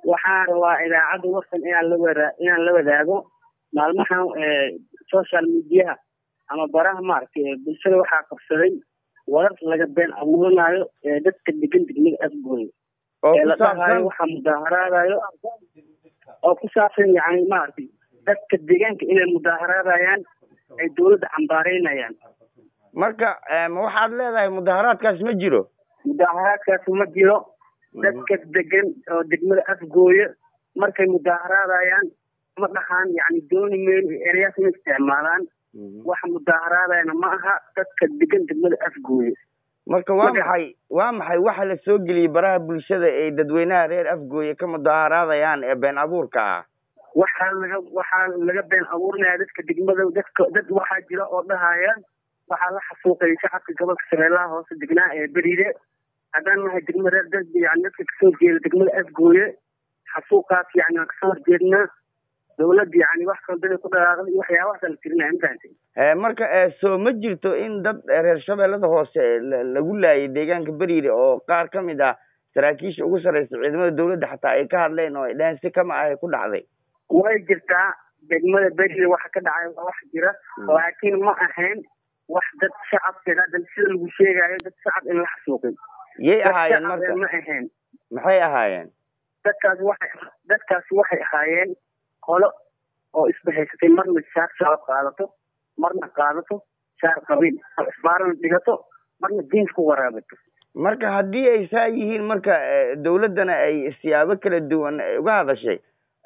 waxaan rabaa idaacadda warsan inaan la wada inaan la wadaago maalmahan social mediaha ama baraha maaragtay bulshada waxaa qabsaday warar laga been abuuranayo ee dadka degan degmada afgooye ee la dhahayo waxaa mudaaharaadayo oo ku saabsan yani maaragtay dadka deegaanka inay mudaaharaadayaan ay dawladda cambaareynayaan marka ma waxaad leedahay mudaaharaadkaas ma jiro mudaaharaadkaas ma jiro dadka degan oo degmada afgooye markay mudaaharaadayaan ma dhahaan yani dooni meel ereyaas ma isticmaalaan waxa mudaaharaadayana ma aha dadka degan degmada afgooye marka waa maxay waa maxay waxa la soo geliyey baraha bulshada ay dadweynaha reer afgooye ka mudaaharaadayaan ee been abuurka ah waxaa laga waxaa laga been abuurinaya dadka degmada dadka dad waxaa jira oo dhahaya waxaa la xasuuqay shacabka gobolka shabeellaha hoose degnaa ee beriide haddaan nahay degma reer dad yani dadka kasoo jeeda degmada afgooye xasuuqaas yani waan kasoo horjeednaa dawladda yani wax kaldada ku dhaqaaqday waxyaabahaasa la tirinaya mafahantay marka soo ma jirto in dad reer shabeellada hoose lagu laayay deegaanka beriide oo qaar ka mid ah saraakiisha ugu sarreysa ciidamada dawladda xataa ay ka hadleen oo ay dhaheen si kama ahay ku dhacday way jirtaa degmada beriide waxa ka dhacay waa wax jira laakiin ma ahayn wax dad shacabka hadda sida lagu sheegayo dad shacab in la xasuuqin yay ahaayeen marka ma ahayn maxay ahaayeen dadkaas waxay dadkaasi waxay ahaayeen qolo oo isbahaysatay marna shaar shacab qaadato marna qaadato shaar qabiil isbaarana dhigato marna diinka ku waraabato marka haddii ay saa yihiin marka dawladdana ay siyaabo kala duwan uga hadashay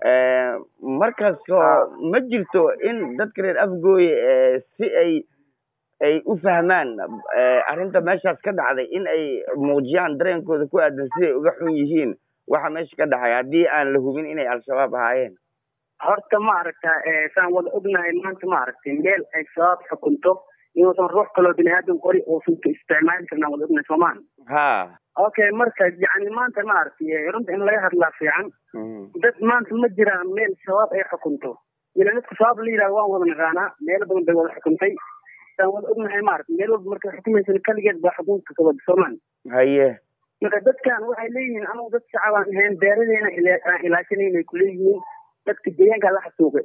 markaasoo ma jirto in dadka reer afgooye si ay ay u fahmaan arrinta meeshaas ka dhacday in ay muujiyaan dareenkooda ku aadan siday uga xun yihiin waxa meesha ka dhacay haddii aan la hubin inay al-shabaab ahaayeen horta ma aragta saan wada ognahay maanta ma aragtay meel ay shabaab xukunto inuusan ruux kaloo bini aadam qori uusan ka isticmaali karnaan wada ognahay soomaan ha okay marka yani maanta ma aragtay runta in laga hadlaa fiican dad maanta ma jiraan meel shabaab ay xukunto ila dadka shabaab la yidhahdo waan wada naqaanaa meelo badan bay wada xukuntay saan wada ognahay maaragtay meel walba markay xukumaysan kaligeed baa xukunka ka wada soomaan haye marka dadkan waxay leeyihiin anagu dad shacab aan ahayn beeradeena aan ilaashanayn ay kuleeyihiin dadka deegaanka la xasuuqay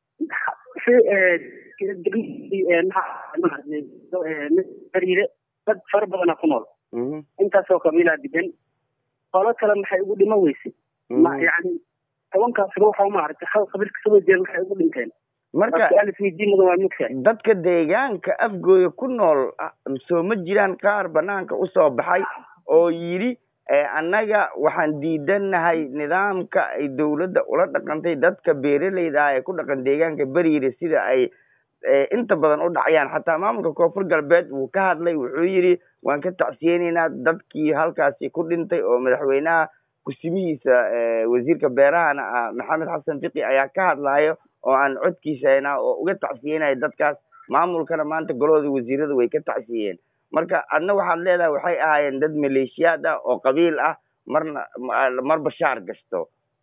beriide dad fara badana ku nool intaasoo qabiilaa degan qolo kale maxay ugu dhiman weyse yani tobankaas ruuxa maaragtay hal qabiil kasoo jeeda maxay ugu dhinteen marka mudan waa mugtahay dadka deegaanka afgooye ku nool soo ma jiraan qaar banaanka usoo baxay oo yidhi annaga waxaan diidanahay nidaamka ay dawladda ula dhaqantay dadka beeralayda ah ee ku dhaqan deegaanka beriire sida ay inta badan u dhacayaan xataa maamulka koonfur galbeed wuu ka hadlay wuxuu yidhi waan ka tacsiyeynaynaa dadkii halkaasi ku dhintay oo madaxweynaha kusimihiisa wasiirka beerahana ah maxamed xasan fiqi ayaa ka hadlayo oo aan codkiisa haynaa oo uga tacsiyeynayo dadkaas maamulkana maanta golahooda wasiirada way ka tacsiyeen marka adna waxaad leedahay waxay ahaayeen dad maleeshiyaad ah oo qabiil ah marna marba shaar gasto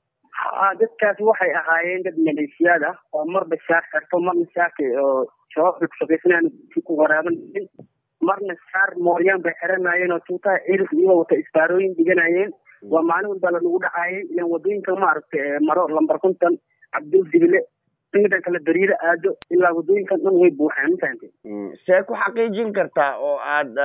ha dadkaas waxay ahaayeen dad maleeshiyaad ah oo marba shaar xirto marna shaarka oo shabaabka kushaqaysanayaan ku waraabanayeen marna shaar mooryaan bay xiranayeen oo tuutaha cirif iyagoo wata isbaarooyin dhiganayeen waa maalin walba lanagu dhacayay ilan wadooyinka maaragtay maro lambar konton cabdul dibile midaan kale beriida aado ilaa wadooyinkan dhan way buuxaan mafahantay see ku xaqiijin kartaa oo aad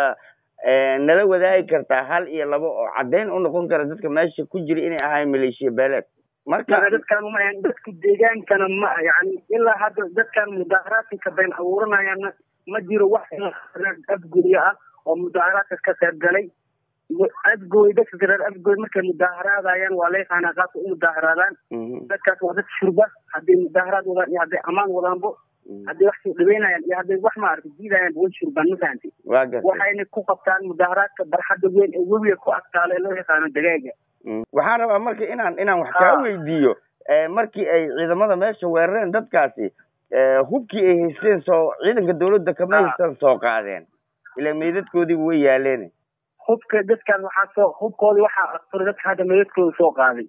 nala wadaagi kartaa hal iyo labo oo caddeyn u noqon kara dadka meesha ku jira inay ahayn maleeshiya beeleed marka dadkan ma ahan dadka deegaankana ma yani ilaa hadda dadkan mudaaharaadka been abuuranayaana ma jiro wax afguryo ah oo mudaaharaadka ka qayb galay afgooy dadka reer afgooy markay mudaaharaadayaan waa la yaqaanaa qaabka u mudaaharaadaan dadkaas waa dad shurba hadday mudaaharaad wadaan iyo hadday amaan wadaanbo hadday wax soo dhaweynayaan iyo hadday wax maaragtay diidayaan way shurbaan ma fahantay waxayna ku qabtaan mudaaharaadka barxadda weyn ee webiga ku adkaalo ee loo yaqaano dagaaga waxaan rabaa marka inaan inaan wax kaa weydiiyo markii ay ciidamada meesha weerareen dadkaasi hubkii ay haysteen soo ciidanka dawladda kama haystaan soo qaadeen ila meydadkoodiiba way yaaleen hubka dadkan waxaa soo hubkoodi waxaa asturay dadka hadda meydadkooda soo qaaday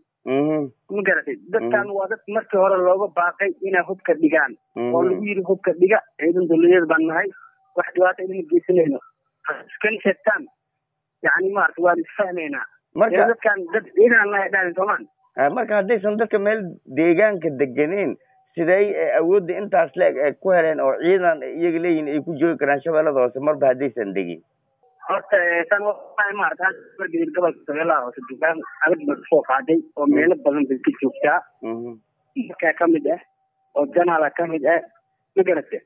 ma garatay dadkan waa dad markii hore looga baaqay inay hubka dhigaan oo lagu yidhi hubka dhiga ciidan dawladeed baan nahay wax dhibaata idima geysanayno iskana sheegtaan yani maarata waan isfahmaynaa marka dadkan dad ciidan nahay dhahan soomaan marka haddaysan dadka meel deegaanka deganeen sidey awoodda intaas leeg ay ku heleen oo ciidan iyaga leeyihin ay ku joogi karaan shabeellada hoose marba haddaysan degin horta tan waxay maarata margedil gobolka shabeellaha hoose dugaan adag bay kusoo qaaday oo meelo badan bay ka joogtaa markaa kamid ah oo janaala kamid ah ma garate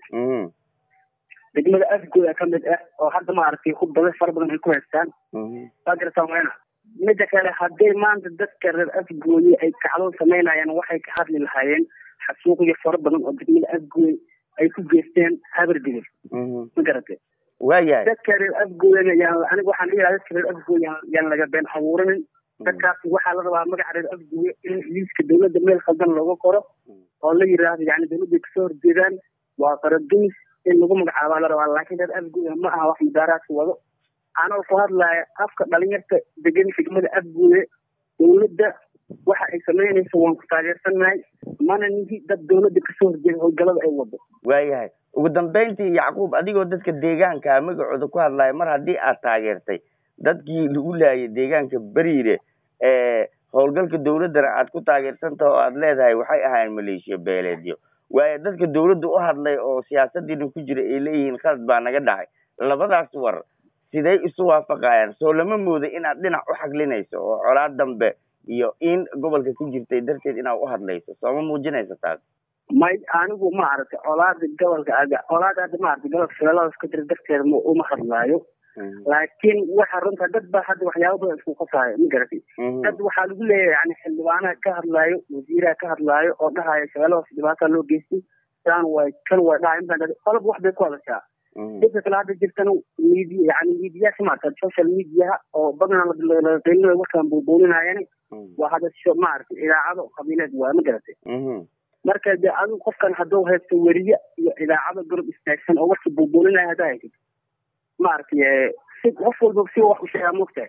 degmada afgooda kamid ah oo hadda maaragtay ku badan fara badan ay ku haystaan waa garataa mayna mida kale hadday maanta dadka reer afgooye ay kacdoon samaynayaan waxay ka hadli lahaayeen xasuuqyo fara badan oo degmada afgooye ay ku geysteen habardigir ma garate waayahay dadka reer afgooyana yaan aniga waxaan dhihi lahaa dadka reer afgooye yaan laga been abuuranin dadkaas waxaa la rabaa magaca reer afgooye in liiska dawladda meel khaldan looga qoro oo la yiraahdo yani dawladday kasoo horjeedaan waa qaradumis in lagu magacaabaa la rabaa laakiin reer afgooye ma aha wax mudaaraadka wado anoo ku hadlaya afka dhalinyarta degan degmada afgooye dawladda waxa ay samaynayso waan ku taageersannahay mana nihi dad dawladda kasoo horjeeda howlgalada ay wado waayahay ugu dambeyntii yacquub adigoo dadka deegaanka magacooda ku hadlaya mar haddii aad taageertay dadkii lagu laayay deegaanka beriire howlgalka dawladdana aad ku taageersantaha oo aad leedahay waxay ahaayeen maleeshiya beeleedyo waayo dadka dawladda u hadlay oo siyaasadiina ku jira ay leeyihiin khalad baa naga dhacay labadaas war siday isu waafaqayaan soo lama mooda inaad dhinac u xaglinayso oo colaad dambe iyo in gobolka ku jirtay darteed inaad u hadlayso sooma muujinaysa taas may anigu maaragtay colaada gobolka aga colaada hadda maaragtay gobolka shabeelladaas ka jira darteeda ma uma hadlaayo laakiin waxa runta dad baa hadda waxyaaba badan isku qasaayo ma garatay dad waxaa lagu leeyahay yani xildhibaanaha ka hadlaayo wasiiraha ka hadlaayo oo dhahaya shabeelladaas dhibaataa loo geystay saan way kan way dhaha intaan qolob wax bay ku hadashaa dadka kale hadda jirtana media yani mediyaasha maarata social mediaha oo badanaa laqeylinayo warkaan buubuuninayani waa hadasho maaragtay idaacado qabiileed waay ma garatay marka de adigu qofkan hadduu haysto weriye iyo idaacado garab istaagsan oo warkii buubuuninaya haddaa haysid maaragtay si qof walba si wax u sheegaa mogtahay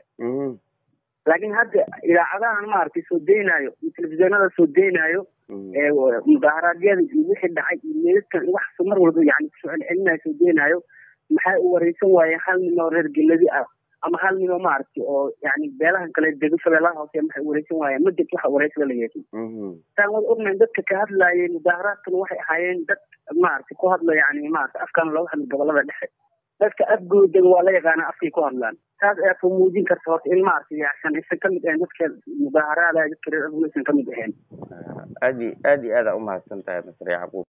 laakiin hadda idaacadahan maaragtay soo deynayo iyo telefisyoonada soo deynayo mudaharaadyada iyo wixii dhacay iyo meedadkan wax mar walba yani kusoo celcelinayo soo deynayo maxay u wareysan waayeen hal nin oo reer geladi ah ama hal nin oo maaragtay oo yani beelahan kale dego shabeellaha hoose maxay wareysan waayeen ma jirto waxa wareysada la yeeshay saan wada ognayn dadka ka hadlaayay mudaharaadkana waxay ahaayeen dad maaragtay ku hadla yani maarata afkaan looga hadla gobolada dhexe dadka afgoodaga waa la yaqaana afkay ku hadlaan taas ayaa ku muujin karta horta in maaragtay yacsan aysan kamid ahayn dadka mudaharaada dadka reer afgooda aysan kamid ahayn aad i aad iyo aada umahadsan tahay masre yacquub